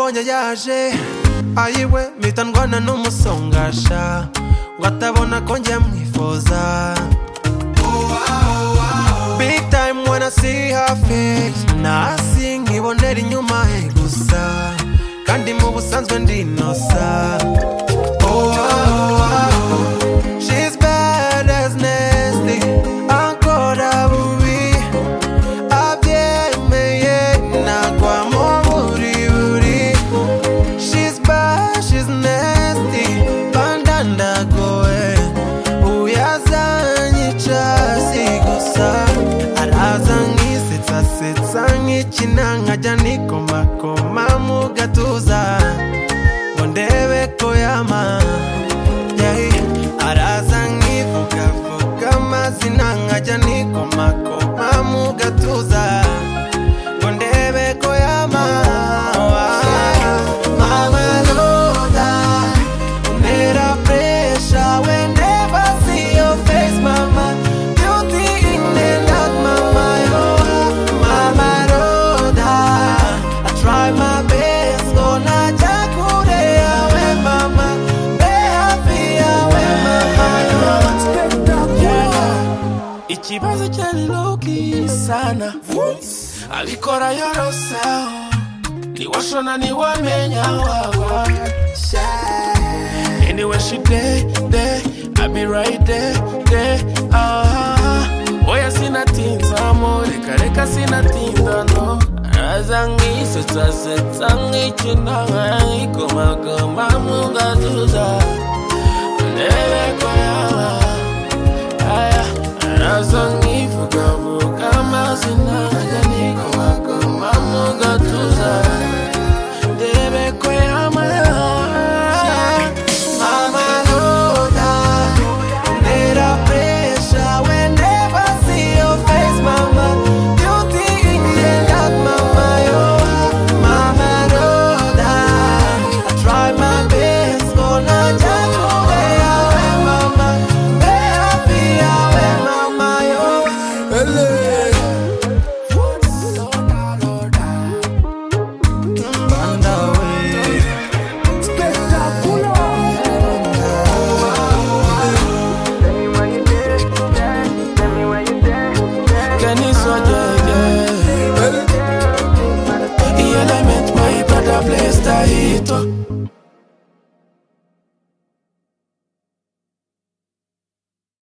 aje ayiwe mpita ndwana n'umusongasha ngo atabona ko njya mwifuza big time wanna see her face nasi nkibonera inyuma he gusa kandi mu busanzwe ndinosa oh, oh, oh. She's bad as nasty ankora bubi abyemeye nagwa mu buriburi She's bad, she's nasty bandandagowe uyazanyica si gusa araza nkisetsa setsa nkikina nkajya nikomakoma mu gatuza ngo ndebe ko yama Yay, araza nkivugavuga amazina nkajya nikomakoma mu gatuza ngo ndebe ko yama mama loda mera pressure whenever I see your face mama beauty in and out mama yo mama loda I try my best ngona jakure yawe mama be happy yawe mama yo ikibazo cyari loki sana abikora yorosa niwashona niwamenya wagwa anywhere she day day I be right there there ah oya sinatinza mo reka reka sinatinda no aza nkisetsasetsa nkikina nkayikoma